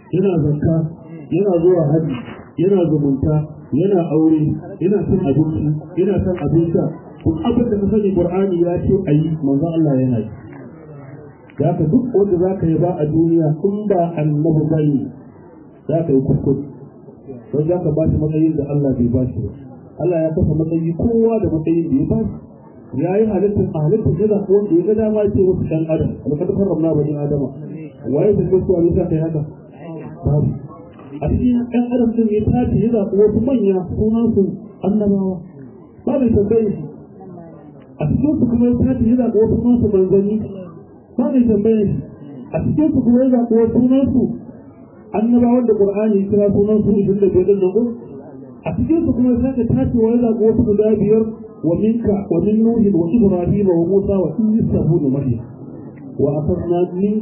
yana zakka yana zuwa haji yana zumunta yana aure yana cin abinci yana son abin sha duk abin da ka sani qur'ani ya ce ayi manzo Allah yana yi da ka duk wanda za ka yi ba a duniya in ba annabi bane za ka yi kuskure don za ka ba shi matsayin da Allah bai ba shi ba Allah ya kafa matsayi kowa da matsayin da ya ba shi ya yi halittar a halittar da zaɓi wanda ya ga dama ce wasu ɗan adam alƙadar karramna bani adama waye da gaskiya ne sa kai haka babu a cikin ɗan adam din ya tace ya zaɓi wasu manya sunan su annabawa ba mai tambaye shi a cikin su kuma ya tace ya zaɓi wasu sunan su manzanni ba mai tambaye shi a cikin su kuma ya zaɓi wasu sunan su annabawan da qur'ani ya kira sunan su ishirin da biyar din nan a cikin su kuma ya sake tacewa ya zaɓi wasu guda biyar ومنك ومن نوح وإبراهيم وموسى وعيسى بن مريم وأخذنا من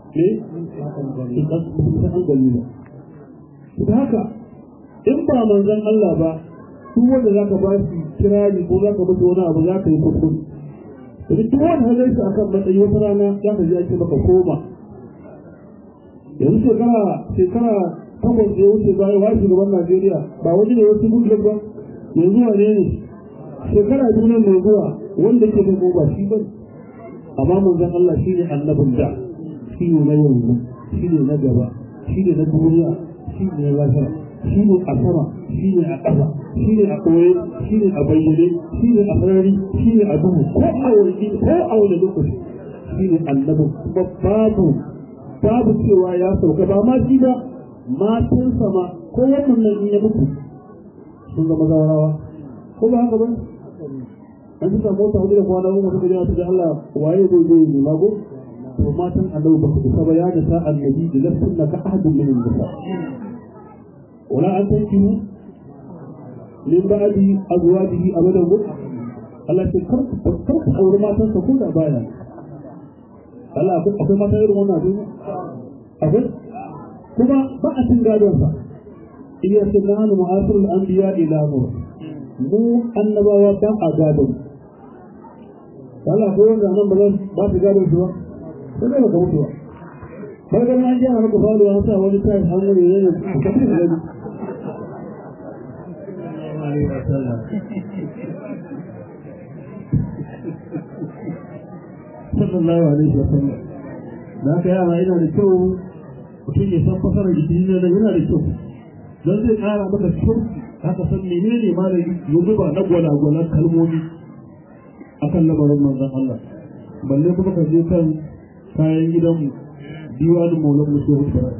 إيه؟ haka in ba manzon Allah ba duk wanda zaka ba shi kirari ko zaka mutu wani abu zaka yi kuskure duk wanda halai su akan matsayi wata rana za ka ji ake maka koma yanzu shekara shekara takwas da ya wuce bayan wa shugaban Najeriya ba wani ne wasu gudu ba yanzu wane ne shekara biyu mai zuwa wanda ke da ba shi ba amma manzon Allah shi ne annabin da shi ne na yanzu shi ne na gaba shi ne na duniya shi ne na lafiya shi ne a sama shi ne a ƙasa shi ne a ɓoye shi ne a bayyane shi ne a sarari shi ne a duhu ko a wani ko a wani lokaci shi ne annabin kuma babu babu cewa ya sauka ba ma shi ba matansa ma ko wannan nan in ya mutu sun zama zawarawa ko ba haka ba an ji samu wata hudu da kwana uku suka jira su da Allah waye zai zai yi mago to matan annabi ba su isa ba ya da sa annabi da lafsun na ka ahadun min nisa wala an tankihu min ba'di azwajihi abadan gu Allah ce kar kar ku aure matan sa ko da baya Allah akwai mata irin wannan abin akwai kuma ba a cin gadon sa iya sunan mu'asirul anbiya ila mu mu annabawa dan a gadon Allah ko wanda nan ba zan ba su gadon su ba sai da ka mutu ba bai ga nan jiya maka falo an sa wani tayi an ne ne ka fi gani sallallahu alaihi wa sallam da haka yana yana da kyau mutum ya san fasarar jiki ne da yana da kyau don zai kara maka kyau haka san menene ma da yanzu ba na gwalagwalan kalmomi akan lamarin manzon Allah balle kuma ka je kan kayan gidanmu diwanin maulan musu hukura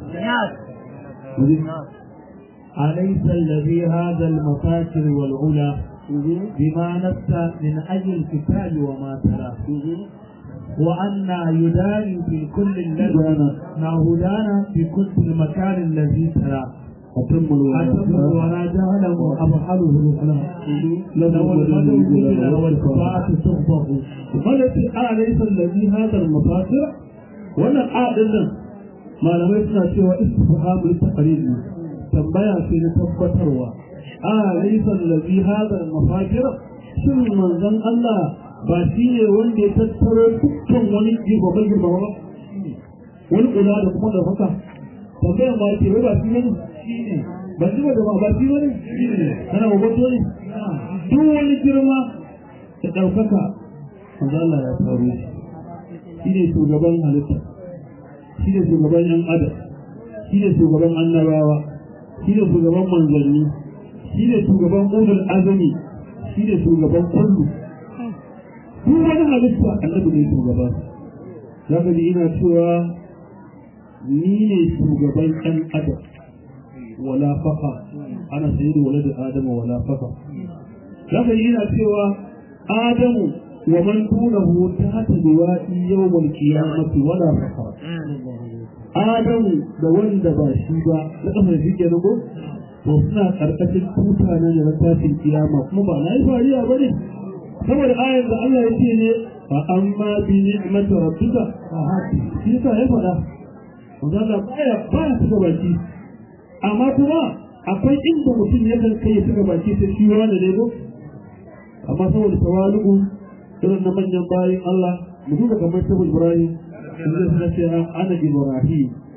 أليس الذي هذا المفاكر والعلا بما نفس من أجل الكتاب وما ترى وأن يداني في كل الذي ما هدانا في كل المكان الذي ترى أتم أتم ولا جهله أبحله الأخلاق لو المدن والكفاءة تخطف قالت أليس الذي هذا المفاكر ولا أعلن ما لم يسمع سوى استفهام للتقريب tambaya ce na tabbatarwa a laisa allazi hada al-mafakir shin manzon Allah ba shi ne wanda ya tattaro dukkan wani girbaban girbaban ba wani kula da kuma da haka tambayan ba ce wai ba shi ne ba shi ba da ba ba shi ne kana wato ne duk wani girma da ɗaukaka manzon Allah ya faru shi ne shugaban halitta shi ne shugaban yan adam shi ne shugaban annabawa shi ne shugaban manzanni shi ne shugaban ulul azumi shi ne shugaban kullu duk wani halitta annabi ne shugaba zaka ji ina cewa ni ne shugaban ɗan adam wala faqa ana sayyidu walad adam wala faqa zaka ji ina cewa adamu wa man dunahu tahta liwa'i yawm al-qiyamati wala faqa Adamu da wanda ba shi ba na kafa shi ke nago to suna karkashin tuta na da tashin kiyama kuma ba na yi fariya ba ne saboda ayar da Allah ya ce ne fa amma bi ni'mati rabbika fa hati shi yasa ya faɗa wanda Allah baya baya suka baki amma kuma akwai inda mutum ya kan kai suka baki sai shi wani ne go amma saboda tawalu'u irin na manyan bayin Allah mu duba kamar saboda Ibrahim inda suna ce ana Ibrahim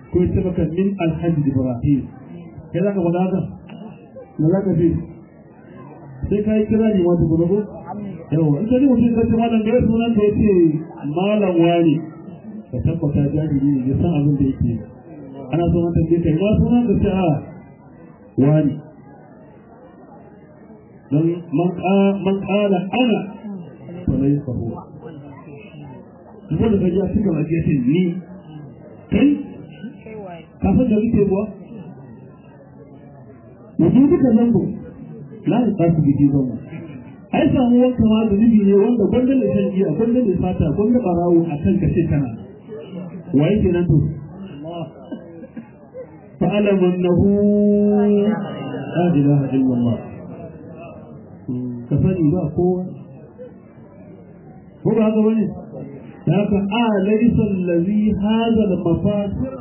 ko ya ce maka min alhaji ibrahim kai za ka faɗa haka me za ka ce sai ka yi kira ne wata gudu ko yawa in ka ji mutum ka ce malam da ya sunan ka ya ce malam wani ka tabbata jahili ne ya san abin da yake ana so na tambaye kai ma sunan ka ce a wani don man kala ana to lai sahu wanda ka ji a cikin ajiyar ni kai kafin da rike kuwa wajen duka zango na da tsasu gidi zango ai samu wanka ma da nubi ne wanda gwanda da shan giya gwanda da fata gwanda barawo a kan kashe kana wa yake nan to fa'alam annahu la ilaha illallah ka sani ba kowa ko ba haka bane da haka a laysa allazi hadha al-mafasir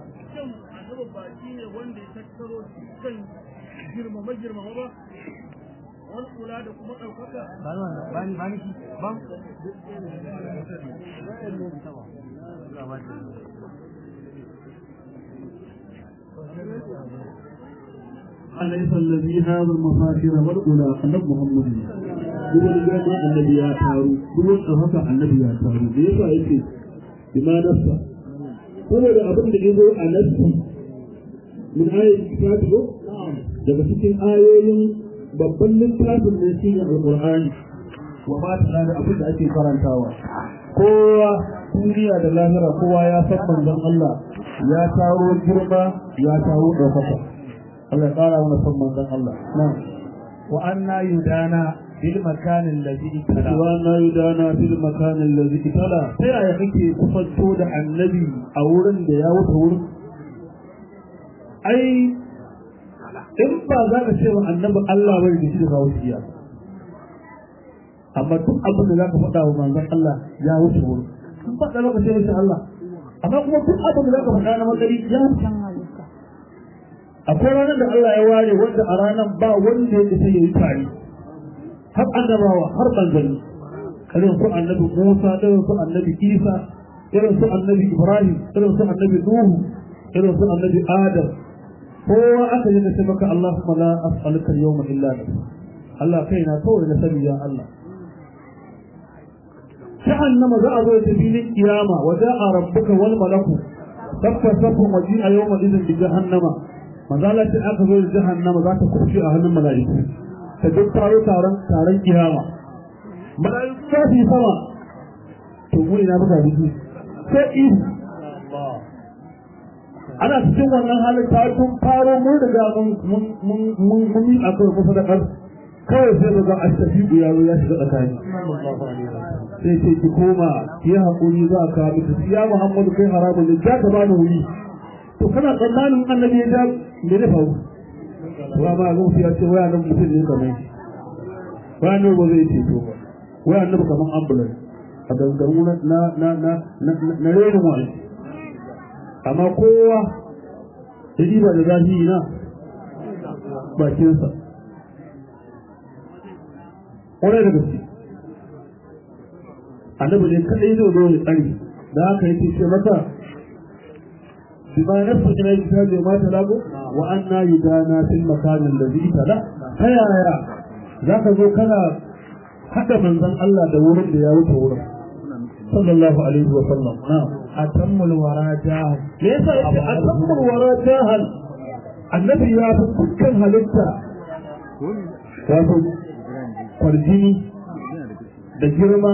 girmama girmama ba wani kula da kuma ɗaukaka bani bani ban أليس الذي هذا المفاخر والأولى النبي محمد هو الجامع الذي يتارو هو الأهفى الذي يتارو ليس أيضا بما نفسه هو الأبن الذي a نفسه من آية كتابه daga cikin ayoyin babban littafin da shi ne alƙur'ani wa ba ta da abin da ake karantawa kowa duniya da lahira kowa ya san manzon Allah ya taro girma ya taro ɗaukaka Allah ya ƙara mana san manzon Allah na wa anna yudana bil makan alladhi tala wa na yudana fil makan allazi tala sai ya kake kusanto da annabi a wurin da ya wuce wurin ai in ba za ka ce wa annabi Allah bai da shi da kawo shiya amma duk abin da za ka faɗa wa manzon Allah ya wuce wurin in ba da lokacin wuce Allah amma kuma duk abin da za ka faɗa na matsari ya wuce akwai ranar da Allah ya ware wanda a ranar ba wanda ya isa ya yi tare har annabawa har manzanni irin su annabi Musa irin su annabi Isa irin su annabi Ibrahim irin su annabi Nuhu irin su annabi Adam kowa aka yi nace maka Allahumma la as'aluka al-yawma illa anta Allah kaina kawai na sani ya Allah jahannama za a zo ta filin kiyama wa ja'a rabbuka wal malaku sabba sabba waji a yawma idin bi jahannama manzo Allah ce aka zo da jahannama za ta kurshi a hannun mala'iku ta duk taro taron taron kiyama mala'iku za su yi sama to mu ina buga biki sai ihu ana cikin wannan halin ta tun faro mun riga mun mun mun mun yi akwai kusa da kar kawai sai daga astafiku yaro ya shiga tsakani sai ce ki koma ki yi hakuri za ka miki ya Muhammadu kai haramun ne ja ka bani wuri to kana tsammanin annabi ya ja me ne faru wa ba ga ya ce waya nan mutum ne kamar waya nan ba zai ce to ba waya nan kamar ambulance a gangaru na na na na na renin wani amma kowa ya ba da zafi na bakinsa ƙwarai da gaske annabi ne kaɗai zai zo ya tsari da haka yake ce mata bima nafsu ina yi ta bai mata lago wa an na yi dana fil makamin da zai tada ta yaya za ka zo kana haɗa manzon Allah da wurin da ya wuce wurin sallallahu alaihi wa sallam na'am atammul wara jahan me yasa yake atammul wara jahan annabi ya fi dukkan halitta wato kwarjini da girma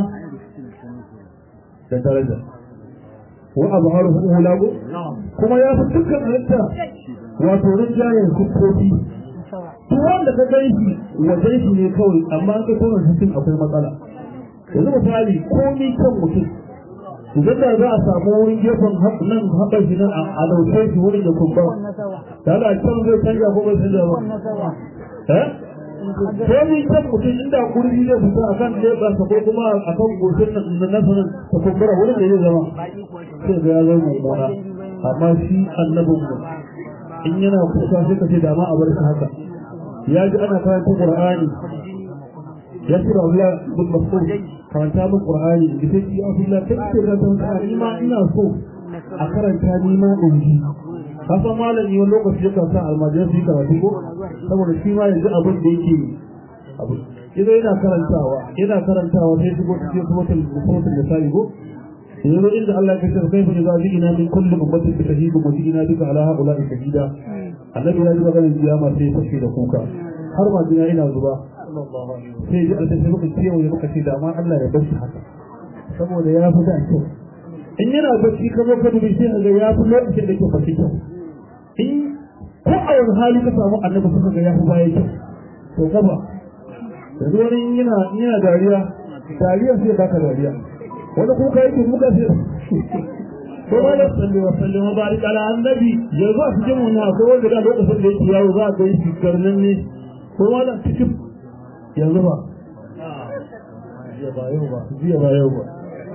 da daraja wa azharu ulago kuma ya fi dukkan halitta wato rinjayen kuskoki to wanda ka gan shi wajen shi ne kawai amma an ka tona cikin akwai matsala yanzu misali komi kan mutum idan da za a samu wurin gefen nan haɓar shi nan a ɗauke shi wurin da kumbura da ala can zai canja ko bai canja ba eh komi kan mutum inda kurji zai fita a kan leɓarsa ko kuma a kan goshin nan na nasanin ta kumbura wurin da zai zama sai ga ya zama mummuna amma shi annabin mu in yana kusa sai ka ce da ma a bar shi haka ya ji ana karanta qur'ani ya ce da Allah bin mas'ud karanta min qur'ani da sai ya Allah kai ce ka san ka ni ma ina so a karanta ni ma in ji kasan malami wani lokaci yakan sa almajiran su yi karatu ko saboda shi ma yanzu abin da yake abu idan yana karantawa yana karantawa sai shigo cikin sumatul sumatul nisa'i ko yanzu inda Allah ya kace kai fa za ina min kulli ummatin bi shahidin wa ina bika ala haula'i shahida annabi ya ji maganar kiyama sai ya fashe da kuka har ma jina ina zuba sai ji alta sai muka ciwo ya muka ce da ma Allah ya bar shi haka saboda ya fi da kyau in yana bacci ka zo ka dubi sai ga ya fi lokacin da ke bacci kyau in ko a wani hali ka samu annabi suka ga ya fi baya kyau to gaba yanzu wani yana yana dariya dariya sai baka dariya wani kuka yake muka sai ko ma da salli wa sallim wa barik ala annabi yanzu a cikin wannan akwai wanda da lokacin da yake yawo za a ga shi karnan ne ko ma da cikin yanzu ba jiya ba yau ba jiya ba yau ba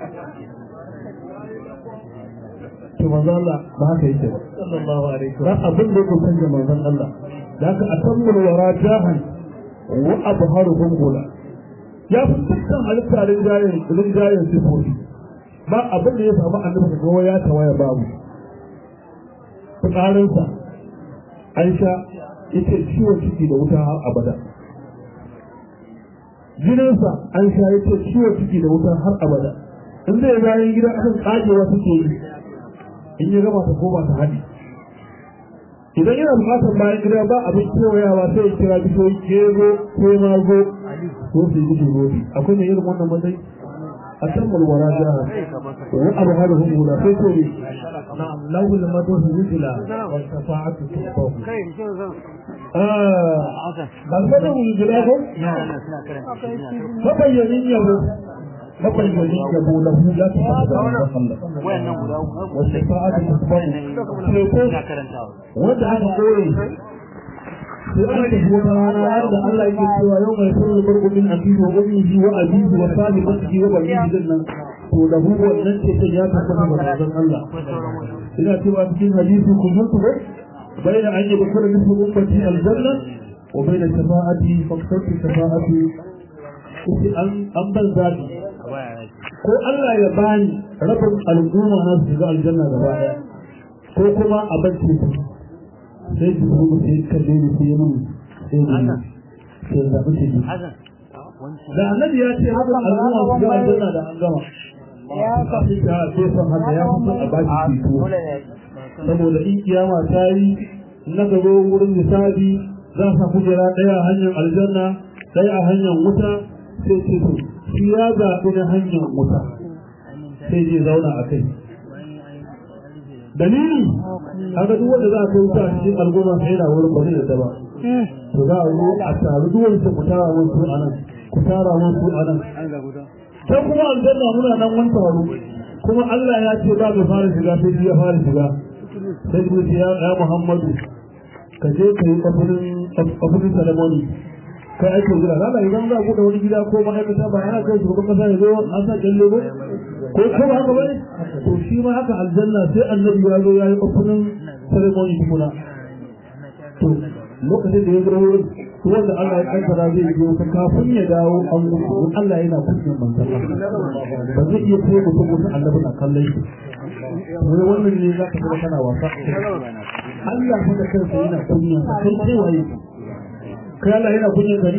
to manzo Allah ba haka yake ba sallallahu alaihi wasallam abin da yake canja manzon Allah da haka atammul wara jahan wa abharuhum gula ya fi dukkan halitta rinjayen rinjayen sifofi ba abin da ya samu annabi ga ya tawaya babu fitsarinsa Aisha ita ciwon ciki da wuta har abada jininsa an sha yace ciwon ciki da wuta har abada in zai bayan gida akan tsagewa suke yi in ya gama ta koma ta haɗi idan yana bukatar bayan gida ba abin kewayawa sai ya kira bishiyoyi kego ko mago ko su yi gudu rodi akwai mai irin wannan matsayi a can mulwara jihar wani abu hada hudu na sai ko ne نعم لو المدوح وجلا والشفاعة تحفظ ba su da wulgila ko mabayyanin yabo mabayyanin yabo na hu ya ta fasa da Allah wasu fa'adu ta fasa wanda aka koyi sai aka tafi wata rana har da Allah yake cewa yau mai sanar barko min abihi wa ummihi wa abihi wa sahibatihi wa banihi din nan to da hu wannan ce ta ya tabbata da manzon Allah ina cewa cikin hadisi kun mutu ba bayan an yi bakar nufi ummati aljanna wa bayan shafa'ati faktartu shafa'ati kuke an an ban zabi ko Allah ya bani rabin al'umma na su shiga aljanna gaba daya ko kuma a bacci su sai su kuma sai kalle ni sai mun sai ni sai zabi ce ni da annabi ya ce rabin al'umma su shiga aljanna da an gama ya kafi ta sai san haka ya fi son a baki fito saboda in kiyama ta yi na gaba wurin misali za sa kujera ɗaya a hanyar aljanna ɗaya a hanyar wuta sai ce to shi ya zaɓi na hanyar wuta sai je zauna a kai dalili haka duk wanda za a kai wuta a cikin al'umma sai yana wurin ba zai yadda ba to za a zo a taru duk wanda ku tara wasu a nan ku tara wasu a nan sai kuma aljanna muna nan wani taro kuma Allah ya ce ba mai fara shiga sai ya fara shiga sai ku ce ya ya Muhammadu ka je ka yi kafirin kafirin ceremony kai ake jira lalla idan za ku da wani gida ko ma'aikata ba yana kai shugaban kasa ya zo an sa kyalle ba ko ko ba haka bane to shi ma haka aljanna sai annabi ya zo ya yi kafirin ceremony tukuna to lokacin da ya zo wurin wanda Allah ya kaddara zai yi wata kafin ya dawo an gudu Allah yana kunyan manzon ba zai iya kai mutum mutum annabi na kallon shi wai wannan ne za ka zama kana wasa Allah fa da kansa yana kunyan sa kai sai waye kai Allah yana kunyan gari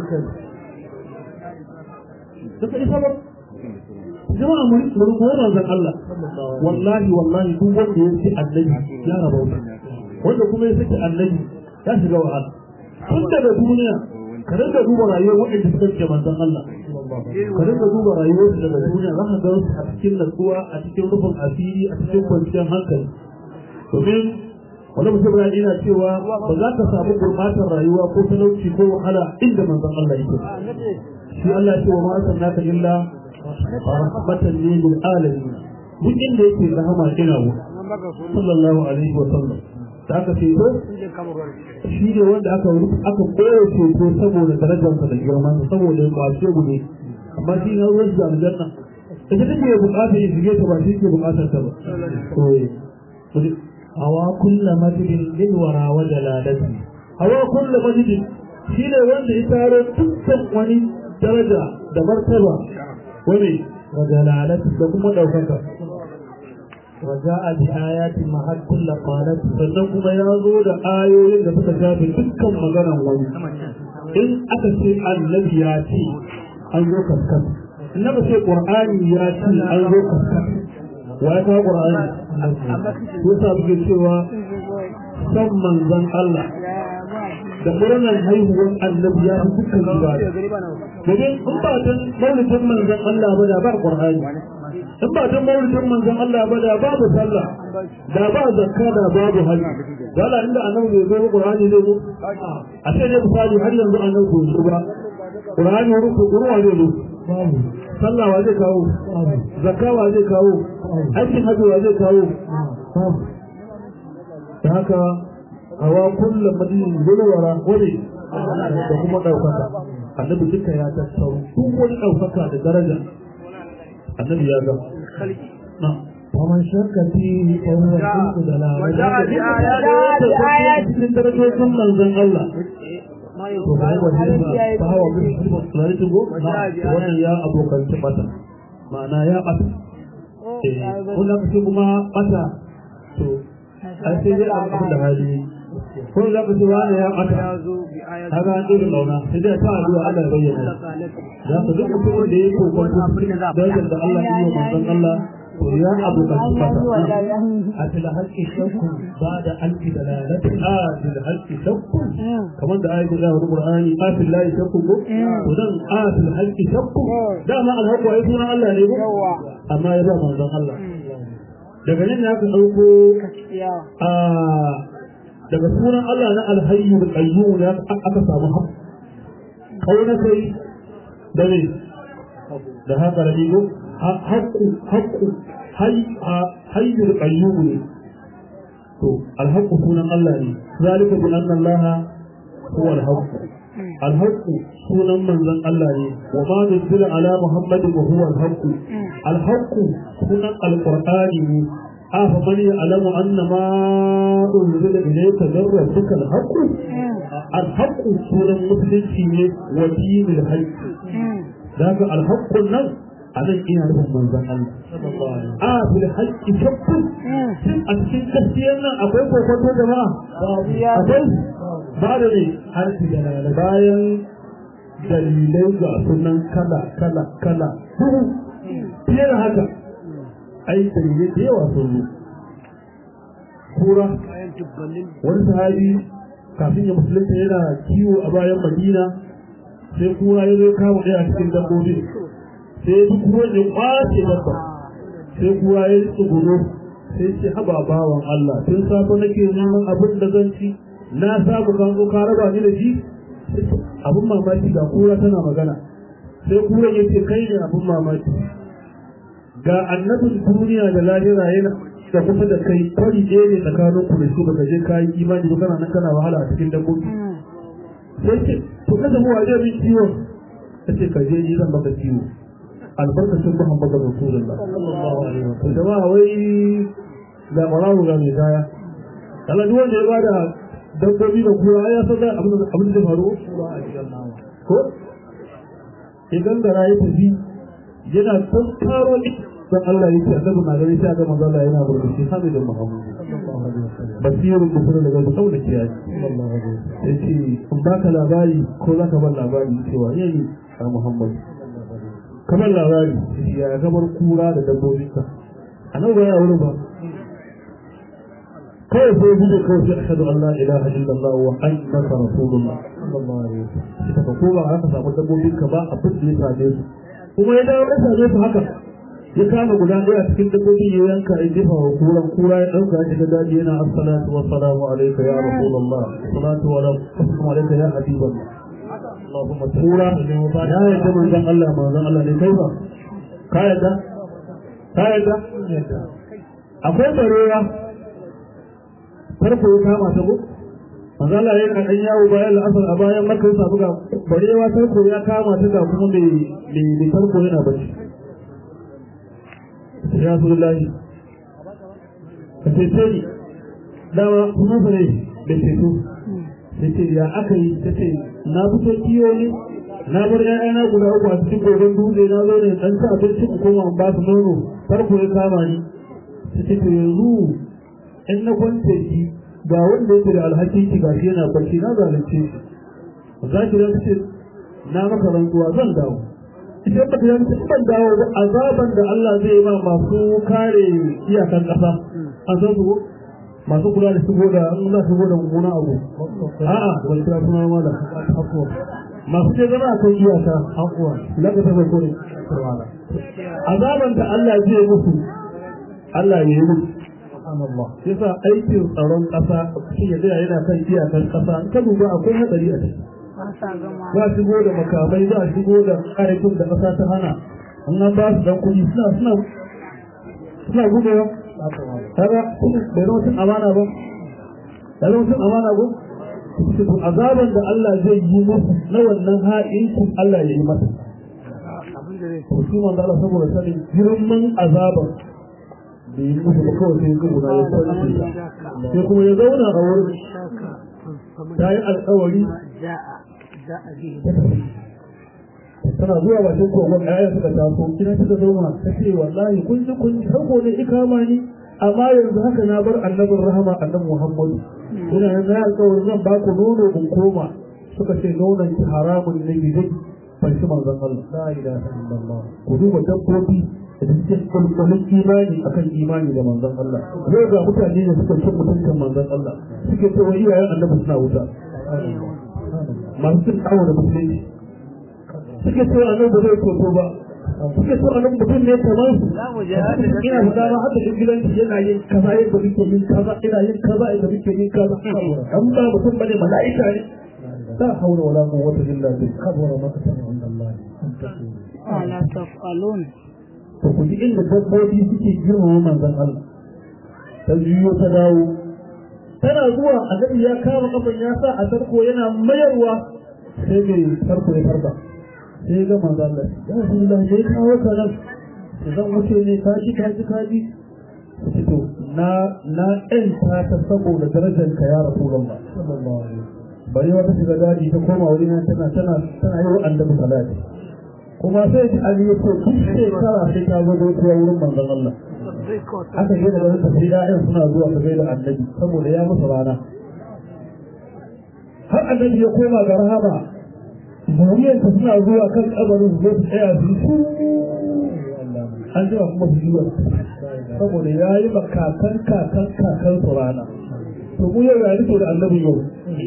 duka isa ba jama'a mun mun ko manzon Allah wallahi wallahi duk wanda ya ci annabi ya rabauta wanda kuma ya saki annabi ya shiga wahala tun daga duniya ka rinka duba rayuwar waɗanda suka ce manzon Allah ka rinka duba rayuwar su daga duniya za ka ga su a cikin natsuwa a cikin rufin asiri a cikin kwanciyar hankali domin wani mutum ya ina cewa ba za ka samu gurbatar rayuwa ko talauci ko wahala inda manzon Allah yake shi Allah ya ce wa ma arsalnaka illa rahmatan lil alamin duk inda yake rahama ina wa sallallahu alaihi wa sallam da aka ce ko shi ne wanda aka aka koyo ceto saboda darajarsa da girman saboda ya kwace gude amma shi na ruwan da aljanna ita take bukatar ya shige ta ba shi ke bukatar ta ba to hawa kulla majidin lil wara wa jalalati hawa kullu majidin shi ne wanda ya taro dukkan wani daraja da martaba wani wa jalalati da kuma ɗaukaka وجاء بآيات محل كل قالت sannan kuma ya zo da ayoyin da suka shafe dukkan maganan wani in aka ce annabi ya ce an zo kaskas in aka ce qur'ani ya ce an zo kaskas wa ya kawo qur'ani ko sa muke cewa san manzon Allah da murnar haihuwar annabi ya fi dukkan zuwa domin in ba dan maulidin manzon Allah ba da ba qur'ani in ba dan maulidin manzon Allah ba da babu sallah da ba zakka da babu hajji wala inda annabi bai zo qur'ani zai zo a sai ne misali har yanzu annabi bai zo ba qur'ani ruku ruwa zai zo sallah wa zai kawo zakka wa zai kawo aikin hajji wa zai kawo da haka hawa kullum madinin gulwara wani da kuma ɗaukaka annabi duka ya tattaro duk wani ɗaukaka da daraja annabi ya ga ومن شك فيه فهو شرك وجاء دلالة بآيات cikin darajojin manzon Allah to ba wani ba ba wa bin sulari tugo wannan ya abokan mata ma'ana ya bata eh wannan kace kuma bata to ai sai dai abu da hali ko za ka ce wani ya bata kaga an dole launa sai dai ta addu'a Allah ya bayyana za ka duk mutumin da yake kokon darajar da Allah ya yi wa manzon Allah to ya abokan mata أتى الحق شك بعد ألف دلالة آتي الحق شك كمان ده آية الله القرآن آتي الله شك ودن آتي الحق شك ده ما الحق ويسون الله ne amma ya ba manzon Allah daga nan ya ka dauko a daga sunan Allah na alhayyu bil qayyum ya aka samu hab kauna sai da ne da haka da digo haqqu haqqu hayyul qayyum ne to alhaqqu sunan Allah ne zalika bi anna Allah huwa alhaqq alhaqq sunan manzon Allah ne wa ma nuzila ala muhammad wa huwa alhaqq alhaqq sunan alqur'ani ne afa man ya'lamu anna ma unzila ilayka min rabbika alhaqq alhaqq sunan musulunci ne wa dinul haqq daga alhaqq nan anan ina nufin manzon Allah a fil haqqi shakku shin a cikin gaskiyar nan akwai kokonto jama'a akwai ba da ne harfi da bayan dalilai ga sunan kala kala kala fiye da haka ai dalilai da yawa sun zo kura wani sahabi kafin ya musulunta yana kiwo a bayan madina sai kura ya zo kama ɗaya cikin dabbobi sai duk ruwan ya kwace dabba sai kuwa ya tsuguro sai ce haba bawan Allah tun safe nake neman abin da zan ci na samu kan zo ka raba ni da shi abin mamaki ga kura tana magana sai kura ya ce kai ne abin mamaki ga annabin duniya da lahira yana da kusa da kai kwari ɗaya ne tsakanin ku da shi baka je kayi imani ba kana nan kana wahala a cikin dabbobi sai ce to kada mu waje min ciwo ta ce ka je ni zan baka ciwo albarkacin Muhammadu Rasulullah sallallahu alaihi wa sallam jama'a wai ga barawo ga mai kaya kala duk wanda ya bada dabbobi da kura ya san abin da abin da faru ko idan da rayu tafi yana tantaro dan Allah yake annabi na gari sai ga manzo Allah yana burbushi sami da Muhammadu basirun da kuma daga saboda kiyaye sallallahu alaihi wa sallam yace in baka labari ko zaka bar labari cewa yayi a Muhammadu kamar labari ya gabar kura da dabbobinka a nan ba ya wuri ba kawai sai gudu kawai sai ashhadu an la ilaha illallah wa annaka rasulullah sallallahu alaihi wasallam sai ka koma haka samu dabbobinka ba abin da ya same su kuma ya dawo ya same su haka ya kama guda ɗaya cikin dabbobi ya yanka ya jefa wa kuran kura ya ɗauka ya shiga daji yana assalatu wa salamu alaika ya rasulullah assalatu wa salamu alaika ya habiballah Allahumma tura ya yadda manzon Allah manzon Allah ne kai ba ka yadda ka yadda akwai barewa farko ya kama ta ko manzon Allah ya kan yawo bayan al'asar a bayan makka ya samu ga barewa farko ya kama ta ga kuma mai mai farko yana bacci ya Rasulullahi ka ce ni dama kuma fa ne da ceto yace ya aka yi tace na fito kiyo ne na bar ƴaƴana guda uku a cikin gogon dutse na zo ne dan ci abinci in koma in ba su nono farko ya kama ni ta ce to yanzu in na kwance shi ga wanda yake da alhakin ki gashi yana barci na zalunce shi za ki zan ce na maka rantsuwa zan dawo idan ba ta yanzu ban dawo ba azaban da Allah zai yi ma masu kare iyakan ƙasa a san su masu kula da shigo da in za su shigo da mummunan abu a'a wani kira suna ma da masu ce zama a kan iyaka hakuwa laka ta farko ne azaban da Allah zai yi musu Allah ya yi musu yasa aikin tsaron ƙasa shi ya tsaya yana kan iyakan ƙasa in ka duba akwai hadari a ciki za a shigo da makamai za a shigo da ƙarfin da ƙasa ta hana in an ba su dan kuɗi suna suna suna gudewa kaga bai zama cin amana ba ya zama cin amana ba to azaban da Allah zai yi musu na wannan ha'incin Allah ya yi masa shi manzo Allah saboda sanin girman azaban da yi musu ba kawai sai gudu na ya kwanci sai kuma ya zauna a wurin ta yi alkawari tana zuwa bakin kogon ɗaya suka taso ina suka zauna ta ce wallahi kun ji kun sako ne ikama ni amma yanzu haka na bar annabin rahama annabi muhammadu ina yanzu ya alkawarin zan ba ku nono in koma suka ce nonon ki haramun ne gidan fanshi manzon Allah la ilaha illallah ku duba dabbobi da suke kulkulun imani akan imani da manzon Allah yau ga mutane ne suka cin mutuncin manzon Allah suke cewa iyayen annabi suna wuta masu cin kawo da musulunci suke cewa annabi ba zai toto ba suke cewa annabi mutum ne kamar su ina fita ma haka duk gidan yana yin kaza yadda muke yin kaza ina yin kaza yadda muke yin kaza an ba mutum bane mala'ika ne la hawla wala quwwata illa billah kabara makatan inda Allah ala tafalun to ku ji inda dabbobi suke girmama manzon Allah ta juyo ta dawo tana zuwa annabi ya kama kafan ya sa a tarko yana mayarwa sai mai tarko ya farba sai ga manzo Allah ya Rasulullah dai kawo ka nan zan wuce ne ka ji ka ji ka ji sai to na na ɗan ta ta saboda darajar ka ya Rasulullah sallallahu alaihi bari wata shiga daji ta koma wuri na tana tana tana yi wa annabi salati kuma sai ji Ali ya ce duk shekara sai ta zo gaisuwa wurin manzon Allah aka yi da wani tafi ya'yan suna zuwa su gaida annabi saboda ya musu rana har annabi ya koma ga rahama zuriyarsa suna zuwa kan kabarin su su tsaya su yi an jima kuma su yi saboda ya yi ma kakan kakan kakan su rana to mu yau ya rike da annabi yau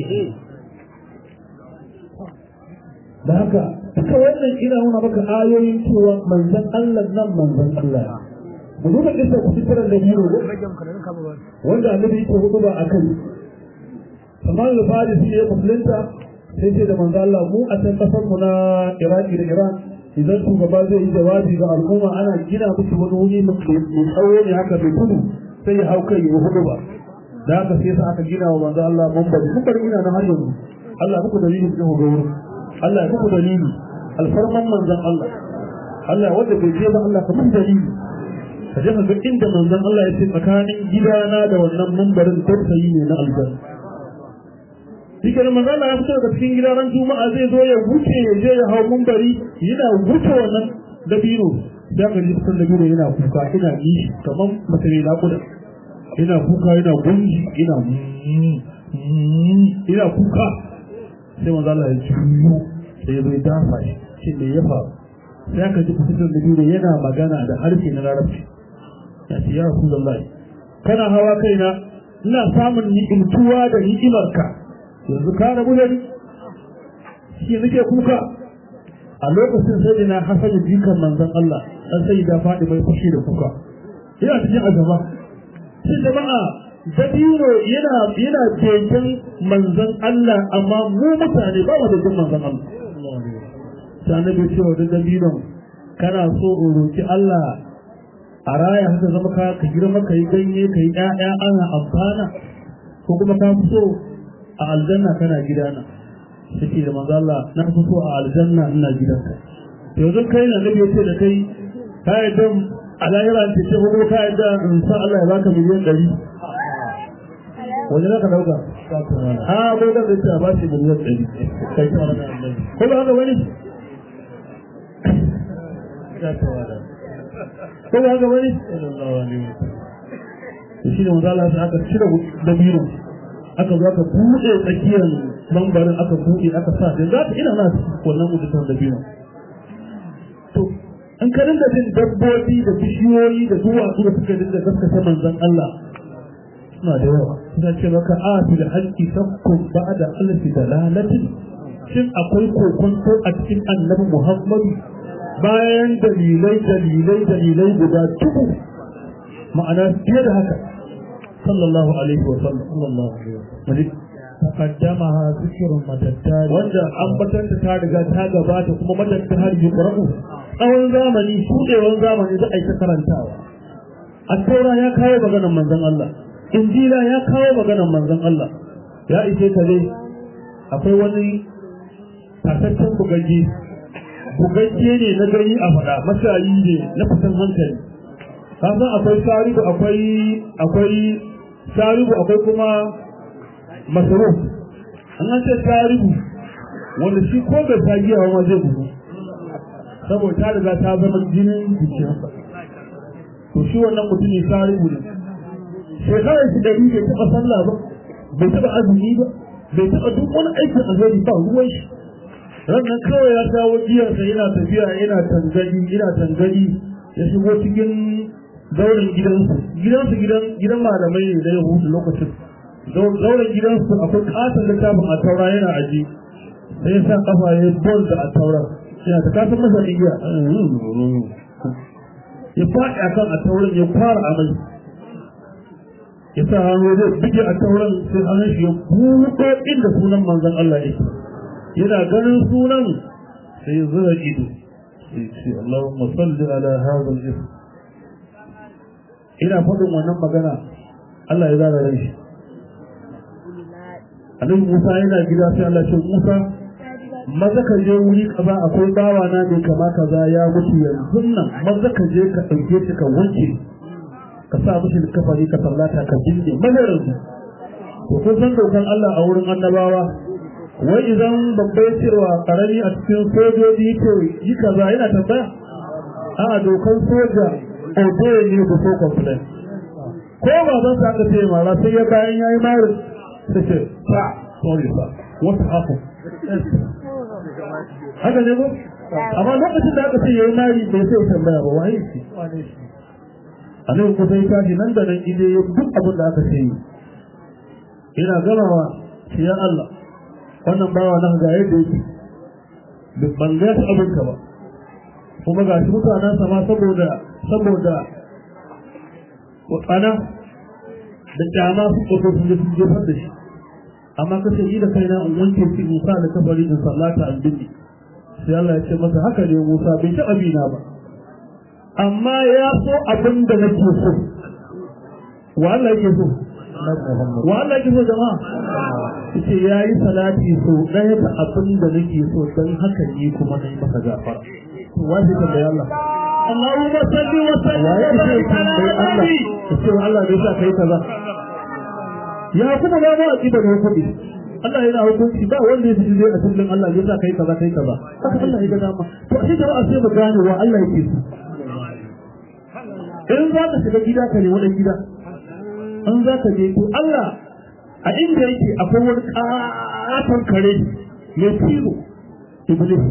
da haka duka wannan ina nuna maka ayoyin cewa manzon Allah nan manzon Allah mu duba kisa ku fitarar da biro wanda annabi yake hudu ba a kai kamar da fadi shi ya musulunta sai ce da manzo Allah mu a can kasar mu na Iraki da Iran idan shugaba zai yi jawabi ga al'umma ana gina musu wani wuri mai tsawo ne haka mai tudu sai ya hau kai ya hudu ba da haka sai sa aka gina wa manzo Allah mambari mambari ina na har yanzu Allah muku dalili da ku ga wurin Allah muku dalili alfarman manzon Allah Allah wanda bai je ba Allah ka mun dalili ka je ka ga inda manzon Allah ya ce tsakanin gidana da wannan mambarin tausayi ne na aljanna shi ke manzo Allah ya fito daga cikin gidan juma'a zai zo ya wuce ya je ya hau mumbari yana wuce wannan dabino da ga jikin dabino yana kuka ina nishi kamar mace ne naƙuda ina kuka yana gunji ina ina kuka sai manzo Allah ya juyo sai ya zo ya dafa shi shi ne ya faru sai aka ji kusurkan dabino yana magana da harshe na larabci ya ce ya rasulullahi kana hawa kaina ina samun ni'imtuwa da ni'imarka yanzu ka rabu da ni shi nake kuka a lokacin sai na hasali jikan manzon Allah dan sai da fadi mai fushi da kuka ina cikin azaba sai jama'a dabino yana yana begen manzon Allah amma mu mutane ba mu da jin manzon Allah sai annabi ce wa dabino kana so in roki Allah a raya haka zama ka ka girma ka yi ganye ka yi ƴaƴa ana amfana ko kuma ka fi so a aljanna kana gidana sai da manzo Allah na fito a aljanna ina gidanka to yanzu kai na nabi yace da kai ka yadda a lahira ce ce ko ka yadda in sa Allah ya baka miliyan 100 wanda ka dauka a ko da zai ba shi miliyan 100 kai ta wannan annabi ko ba haka wani ko ba haka wani sallallahu alaihi wasallam shi ne manzo Allah aka cire dabino aka zo aka buɗe tsakiyar mambarin aka buɗe aka sa da za ta ina na wannan mutukan dabino to an ka dinga jin dabbobi da bishiyoyi da duwatsu da suka dinga gaskata manzon Allah suna da yawa suna ce maka a fi da halki sakkun ba da alfi da lalatin shin akwai kokonto a cikin annabi Muhammadu bayan dalilai dalilai dalilai guda dubu ma'ana fiye da haka sallallahu alaihi wa sallam sallallahu alaihi wa sallam تقدمها ذكر متتالي wanda ambatan ta riga ta gabata kuma madadin har yi qur'u tsawon zamani shudewan zamani da aika karantawa at-taura ya kawo maganar manzon Allah injila ya kawo maganar manzon Allah ya ishe ka dai akwai wani tataccen bugagge bugagge ne na gani a faɗa mashayi ne na fitan hankali kasan akwai sharibu akwai akwai sharibu akwai kuma masaruf an an ce sharibu wanda shi ko bai ta giya ma zai bugu saboda ta riga ta zama jinin jikinsa to shi wannan mutumin sharibu ne shekarar shi ɗari bai taɓa sallah ba bai taɓa azumi ba bai taɓa duk wani aikin alheri ba ruwan shi rannan kawai ya shawo giyarsa yana tafiya yana tangani yana tangani ya shigo cikin zauren gidansu gidansu gidan gidan malamai ne na yahudu lokacin zauren gidansu akwai katon littafin a taura yana aji sai ya sa kafa ya bol da a taura yana ta kasan masa igiya ya faɗi akan a tauran ya fara amai ya sa hannu zai bige a tauran sai hannun shi ya buɗe inda sunan manzon Allah yake yana ganin sunan sai ya zura ido sai ce Allahumma salli ala hadha al-ism ina faɗin wannan magana Allah ya zara rai shi Annabi Musa yana gida sai Allah ce Musa maza ka je wuri kaza akwai bawa na ne kama kaza ya mutu yanzu nan maza ka je ka ɗauke shi ka wanke ka sa mishi kafari ka sallata ka jinne mazarin to kun san dokan Allah a wurin annabawa wai idan babbai cewa karami a cikin sojoji yake yi kaza yana tambaya a dokan soja obey ne ku so complain ko ba zan sa aka ce mara sai ya bayan yayi mara sai ce sa sorry sir what happened haka ne ko amma lokacin da aka ce yayi mari bai sai tambaya ba wai shi annabi ko sai tashi nan da nan ide duk abin da aka ce yi ina gamawa shi ya Allah wannan bawa nan ga yadda yake ban ga ta abin ka ba kuma ga shi mutanen sama saboda saboda watsana da kyama su ko sun je sun jefar da shi amma ka ce ni da kaina in wanke shi in sa da kabari in sallata an binne sai Allah ya ce masa haka ne Musa bai taɓa bina ba amma ya so abin da nake so wa Allah yake so wa Allah yake so jama'a yace yayi salati so ɗaya da abin da nake so dan haka ne kuma nayi maka gafara to wajibi kan da Allah Allahumma salli wa sallim wa barik ala nabi yace Allah bai sa kai kaza ya kuma ba mu aqida ne kudi Allah yana hukunci ba wanda ya ji a cikin Allah ya sa kai kaza kai kaza haka Allah ya ga dama to sai jama'a sai mu gane wa Allah yake so in za ka shiga gida ka nemi ɗan gida in za ka je to Allah a inda yake akwai wani ƙaton kare mai filo iblis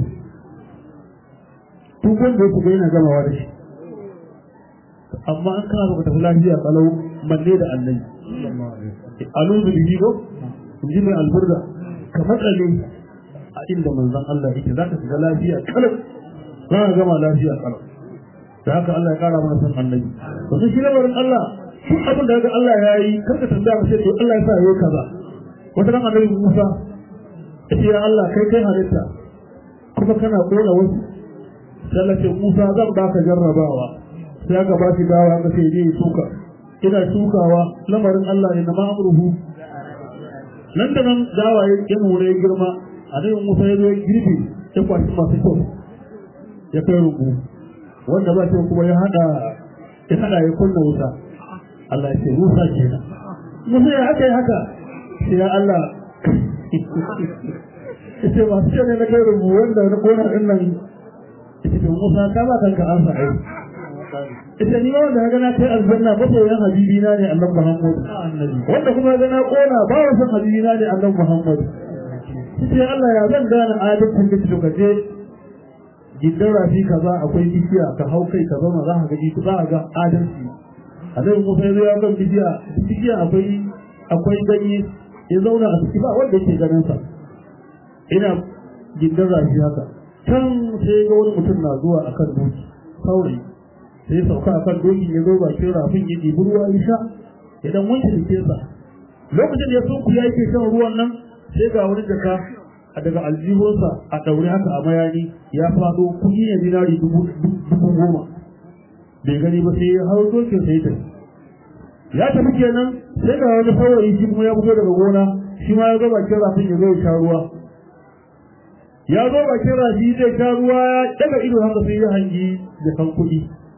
duk wanda ya shiga yana gamawa da shi amma an kana baka tafi lafiya kalau manne da annabi alu bi bigo inji mai alburda ka matsale a inda manzon Allah yake zaka shiga lafiya kalau za ka gama lafiya kalau da haka Allah ya kara mana son annabi to sai shi lamarin Allah shi abin da Allah ya yi karka tambaya mu sai to Allah ya sa yayi kaza wata ran annabi Musa ya ce ya Allah kai kai halitta kuma kana kona wasu sai Allah ce Musa zan baka jarrabawa sai aka ba shi dawa aka ce je shuka ina shukawa lamarin Allah ne na ma'amruhu nan da nan dawa ya nuna ya girma annabi Musa ya zo ya girbe ya kwashi masu kyau ya kai rubu wanda ba shi kuma ya hada ya hada ya kunna wuta Allah ya ce Musa kenan Musa ya haka ya haka sai ya Allah ita ba su ne na kai rubu wanda na kona din nan ita Musa ka ba kanka an sa ai ita ni wanda ga na kai aljanna masoyan habibi na ne Allah Muhammad wanda kuma ga na kona ba wa san habibi na ne Allah Muhammad sai Allah ya zan gane adalcin da kike kaje gidan rafi kaza akwai bishiya ka hau kai ka zauna za ka ga za ka ga adalci a nan kuma sai ya ga bishiya bishiya akwai akwai ganye ya zauna a ciki ba wanda yake ganin sa ina gidan rafi haka can sai ga wani mutum na zuwa akan doki saurayi sai ya sauka akan doki ya zo bakin rafin ya ɗibi ruwa ya sha ya dan wanke jikinsa lokacin da ya sunku ya yake shan ruwan nan sai ga wani jaka a daga aljihunsa a ɗaure haka a mayani ya faɗo kuɗi ne dinari dubu goma bai gani ba sai ya hau dokin sai ta ya tafi kenan sai ga wani saurayi shi kuma ya fito daga gona shi ma ya zo bakin rafin ya zo ya sha ruwa ya zo bakin rafi zai sha ruwa ya daga ido haka sai ya hangi da kan kuɗi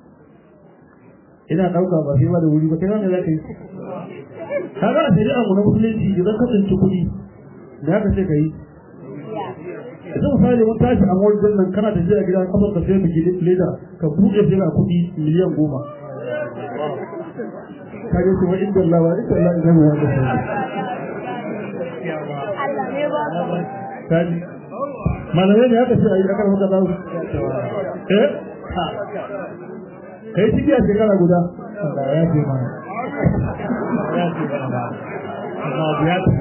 ina ɗauka ba sai ba da wuri ba kai wanda za ka yi kaga a shari'a mu na musulunci idan ka tsinci kuɗi da ka ce ka yi yanzu misali mun tashi a wajen nan kana tafiya gida kafar ka sai miki leda ka buɗe sai ga kuɗi miliyan goma ka je ce wa inda Allah wa inda Allah idan wa da sai kaji malamai ne haka ce a yi akar maka zaru eh kai ciki a shekara guda ya ce mana ya ce mana amma ya ce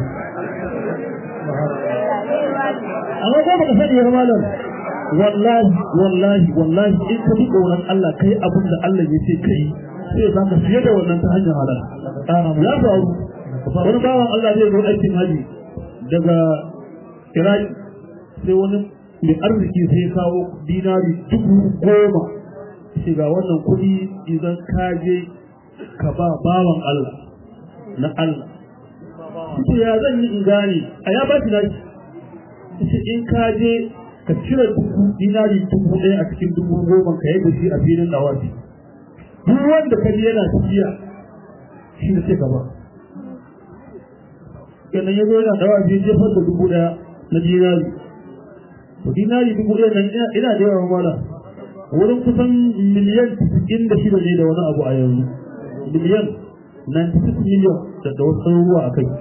amma ko baka sani ya malam wallahi wallahi wallahi in ka bi tsoron Allah kai abin da Allah ya ce kai sai za ka fiye da wannan ta hanyar halal ya faru wani bawan Allah zai zo aikin haji daga Iraki sai wani mai arziki sai kawo dinari dubu goma shiga wannan kuɗi idan ka je ka ba bawan Allah na Allah shi ya zan yi in gane a ya ba shi nashi shi in ka je ka cire dubu dinari dubu ɗaya a cikin dubu goma ka yadda shi a filin dawasi duk wanda ka je yana tafiya shi da sai gaba kenan ya zo yana dawasi jefar da dubu ɗaya na dinari to dinari dubu ɗaya nan ina da yawan mala wurin kusan miliyan cikin da shida ne da wani abu a yanzu miliyan 96 miliyan da da wasu ruwa a kai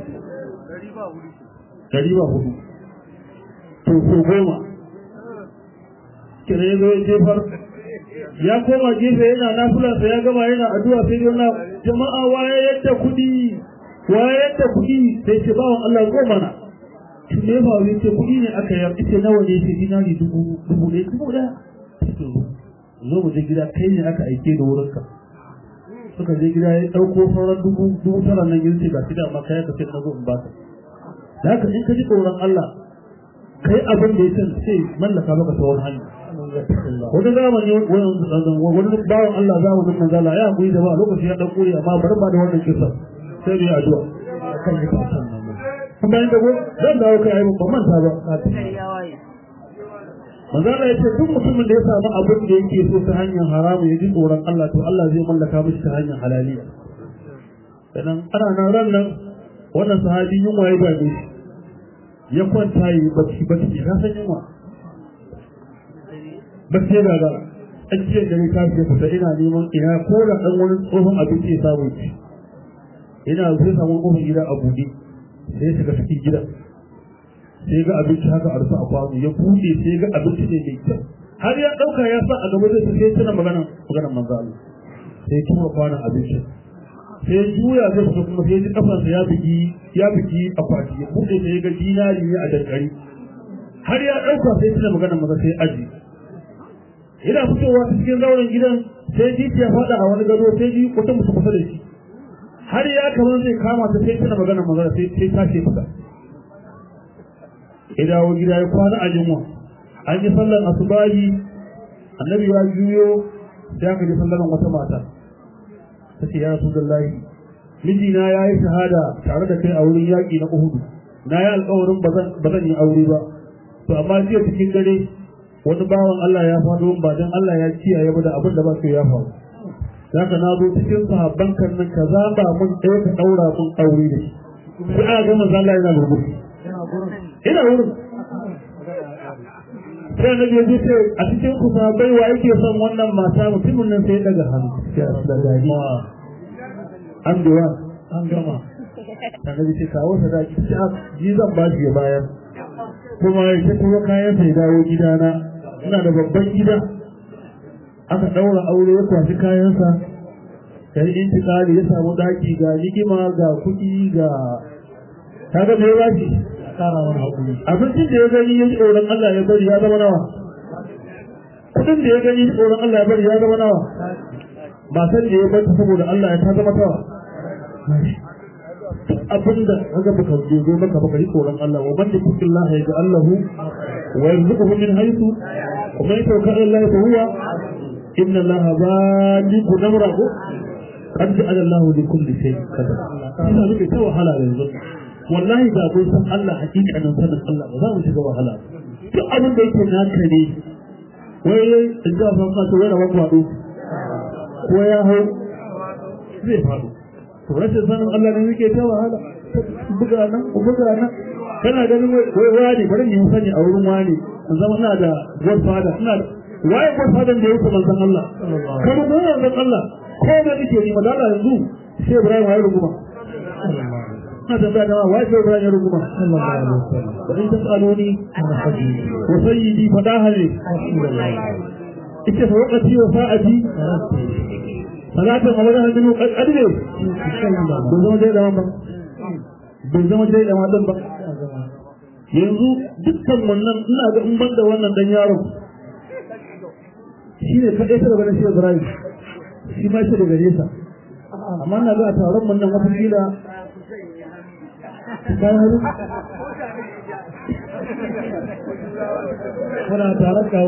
dari ba hudu to ko goma kira ya zo ya jefar ya koma gefe yana nafulansa ya gama yana addu'a sai dai yana jama'a waye yadda kuɗi waye yadda kuɗi sai ce bawan Allah goma na shi ne ba wani ce kuɗi ne aka yi ita nawa ne ce dinari dubu dubu ɗaya dubu ɗaya zo mu je gida kai ne aka aike da wurinka suka je gida ya ɗauko sauran dubu dubu tara nan yin ce ga shi da amma kai ka ce na zo in ba ka da haka in ka ji tsoron Allah kai abin da ya san sai mallaka maka ta wani hanya wani zamani wani bawan Allah za mu nuna zala ya haƙuri da ba lokaci ya ɗauko ne amma bari ba da wannan kisa sai mu yi addu'a kan yi kasan nan kuma yin dago zan dawo kai ayi ban manta ba manzo Allah ya ce duk mutumin da ya samu abin da yake so ta hanyar haramu ya ji tsoron Allah to Allah zai mallaka mishi ta hanyar halaliya sannan ana nan ran nan wannan sahabi yunwa ya dame shi ya kwanta yi bacci bacci ka san yunwa bacci ya gagara an ce gari ta ce fita ina neman ina ko da dan wani tsohon abinci ya samu ci ina zai samu kofar gida a buɗe sai ya shiga cikin gidan sai ga abinci haka a rufe a kwano ya buɗe sai ga abinci ne mai kyau har ya ɗauka ya sa a gaba zai sai tana magana magana manzo Allah sai ya tura kwanon abinci sai ya juya zai fita kuma sai ya ji kafansa ya bugi ya bugi akwati ya buɗe sai ya ga dinari ne a dankari har ya ɗauka sai tana magana maza sai aji yana fitowa cikin zauren gidan sai ji ya faɗa a wani gado sai ji wata mutum kusa da shi har ya kamar zai kama ta sai tana magana maza sai sai tashi fita ya dawo gida ya kwana a yunwa an yi sallar asubahi annabi ya juyo sai aka ji sallar wata mata ta ce ya rasu lahi mijina ya yi shahada tare da kai a wurin yaƙi na uhudu na yi alƙawarin ba zan yi aure ba to amma jiya cikin dare wani bawan Allah ya faɗo ba dan Allah ya kiyaye ba da abin da ba su ya faru zaka na zo cikin sahabban kan nan ka zaba mun ɗaya ka ɗaura mun aure da shi sai aka ga manzo Allah yana gurgurci ina wurin sai na biyu ce a cikin ku sabai wa yake son wannan mata mutumin nan sai ya daga hannu sai a da gari an biwa an gama annabi ce kawo sadaki ce a ji zan ba shi ya bayar kuma ya ce kuma kayan sai dawo gidana ina da babban gida aka daura aure ya kwashi kayansa ya yi intikali ya samu daki ga ligima ga kuɗi ga kaga me ya shi kara wani hakuri abincin da ya gani ya ji tsoron Allah ya bari ya zama nawa kudin da ya gani tsoron Allah ya bari ya zama nawa ba san da ya bar ta saboda Allah ya ta zama tawa abin da kaga baka je zo maka baka yi tsoron Allah wa man yattaqi Allah ya ga Allah wa yarzuquhu min haythu wa man yatawakkal ala Allah fa huwa inna Allah balighu amrahu qad ja'ala Allah li kulli shay'in qadara ina nake ta wahala yanzu wallahi da kun san Allah hakikanin sanin Allah ba za mu shiga wahala duk abin da yake naka ne wai in ga san ka to wai rawan kwado ko ya hau zai faɗo to rashin sanin Allah ne yake ta wahala buga nan buga nan kana ganin wai wani bari mu sani a wurin wani in zama ina da godfather ina da waye godfather da yake manzon Allah kamar mu manzon Allah ko da nake ni madalla yanzu sai Ibrahim ya ruguma na tambaya da waye sai Ibrahim ya ruguma sallallahu alaihi wasallam wa in tasaluni ana hadisi wa sayyidi fadaha li ita fa waqti wa sa'ati salatu malaka hadu qadre bai zama dai da ba bai zama dai da madan ba yanzu dukkan wannan ina ga in banda wannan dan yaro shi ne kadai sai daga shi Ibrahim shi ma shi daga nesa amma na ga a taron mun nan wata kila bayan haru muna tare kawo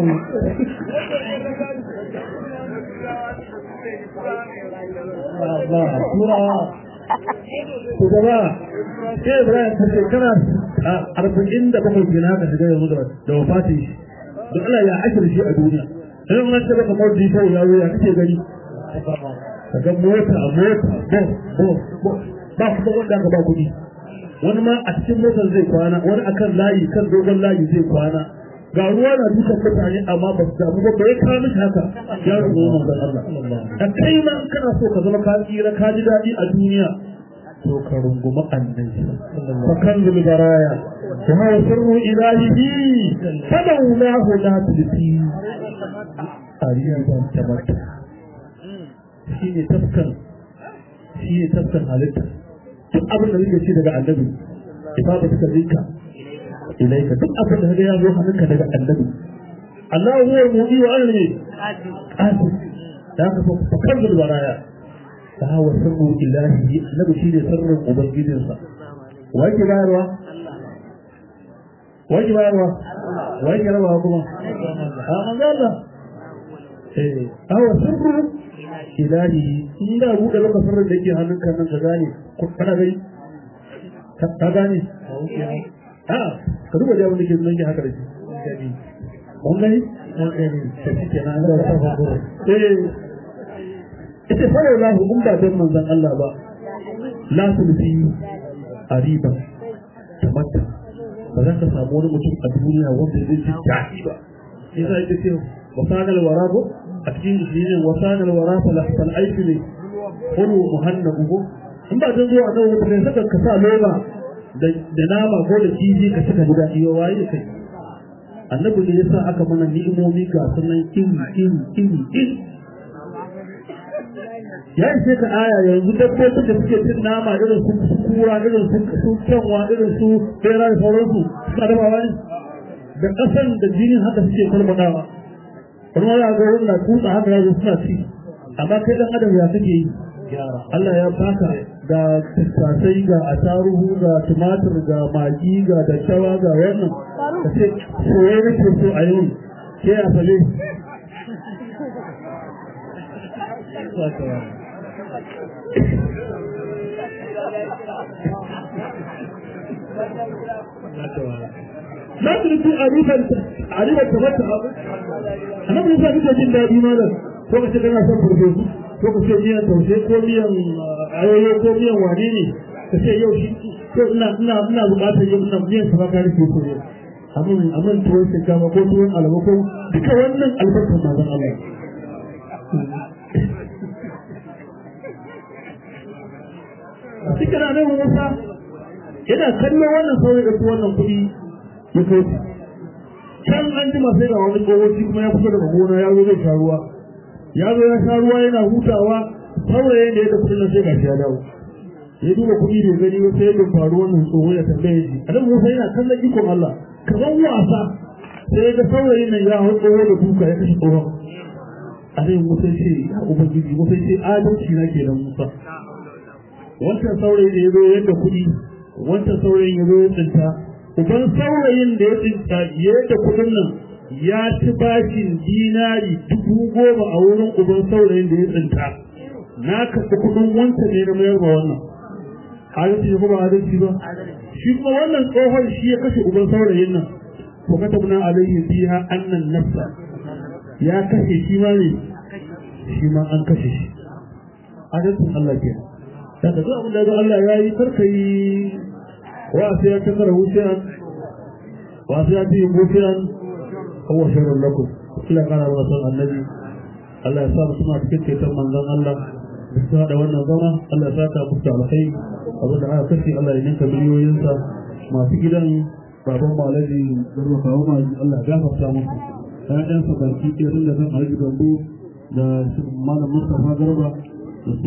Allah tura ku gaba sai Ibrahim ta shekara arba'in da bakwai kenan haka shiga yanzu da da wafatin shi da Allah ya ashir shi a duniya sai mun ce baka mawdi sai ya zo ya kake gani kaga mota a mota bo bo bo ba ku wanda ka ba kuɗi wani ma a cikin motar zai kwana wani akan layi kan dogon layi zai kwana ga ruwa na dukan mutane amma ba su damu ba ba ya kawo mishi haka ya rubu manzon Allah a kai ma in kana so ka zama ka tsira ka ji daɗi a duniya to ka rungumi annabi fa kan zul baraya wa huwa sirru ilahihi fadawlahu la tulfi ariyan tabatta shi ne tafkan shi ne tafkan halitta duk abin da nake ci daga annabi ifada ta rinka ilaika duk abin da kaga ya zo hannunka daga annabi Allah huwa al-mu'ti wa alimi qasim da ka fa kan da baraya ta hawa sirru ilahi annabi shi ne sirrin ubangijinsa wa ke bayarwa wa ke bayarwa wa ke rawa kuma a manzo Allah eh hawa sirru ilahi in da buɗe maka sirrin da yake hannunka nan ka gane ko kana gani ka gane a ka duba da wani ke nan ke haka da shi kun gani ta shi ke nan da ta fago eh ita fa la hu ba dan manzon Allah ba la sulfi ariba tamatta ba za ka samu wani mutum a duniya wanda zai ji daɗi ba sai sai ta ce wasanal warago a cikin shi ne wasanal wara fal aiki ne hulu muhannabu in ba dan zuwa nan wata saka ka sa loma da nama ko da kifi ka saka guda iyo waye kai annabi ne yasa aka mana ni'imomi ga sunan iri iri iri iri ya ishe ka aya yanzu dabbobin da suke cin nama irin su kura irin su kyanwa irin su bera da sauransu suna da ne da ƙasan da jinin haka suke kulmanawa wani wani ga wani na tutsa haka ya suna ci amma kai dan adam ya kake yi Allah ya baka ga tattasai ga ataruhu ga tumatir ga magi ga daddawa ga wannan ka ce soye nake so a yau ke a fale na turku a rufar a rufar ta mata abu annabi Musa kike jin daɗi malam ko ka ce kana son farfesu ko ka ce miyan taushe ko miyan ayoyo ko miyan wane ne ka ce yau shi ko ina ina ina buƙatar yau ina miyan sa ka rike ko yau amin amin tuwon shinkafa ko tuwon alaba ko duka wannan albarkar manzon Allah cikin annabi Musa yana kallon wannan saurayi da wannan kuɗi ya kai can an jima sai ga wani kowaci kuma ya fito daga gona ya zo zai sha ruwa ya zo ya sha ruwa yana hutawa saurayin da ya da kudin nan sai gashi ya dawo ya duba kuɗi bai gani ba sai ya faru wannan tsoho ya tambaye shi annabi Musa yana kallon ikon Allah kamar wasa sai ga saurayin nan ya hau tsoho da duka ya kashe tsohon annabi Musa ce ya ubangiji Musa ce adalci na kenan Musa wancan saurayin da ya zo yadda kuɗi wancan saurayin ya zo ya tsinta uban saurayin da ya tsinta yadda kuɗin nan ya ci bashin dinari dubu goma a wurin uban saurayin da ya tsinta na karɓi kuɗin wancan ne na mayar ba wannan adalci ne kuma adalci ba shi kuma wannan tsohon shi ya kashe uban saurayin nan ko ka tabna alaihi biha annan nafsa ya kashe shi ma ne shi ma an kashe shi adalcin Allah kenan daga duk abin da ga Allah ya yi karka yi wa sai ya takara wuciyan wa sai ya ci yin wuciyan huwa shairun lakum kila kana wa san annabi Allah ya sa mu suna cikin ceton manzon Allah da su haɗa wannan zama Allah ya saka musu alkhairi abin da aka kashe Allah ya ninka miliyoyinsa masu gidan baban malaji garba kawo maji Allah ya gafarta musu ƴaƴansa baki ɗaya tun da kan alhaji gambo da malam Mustapha Garba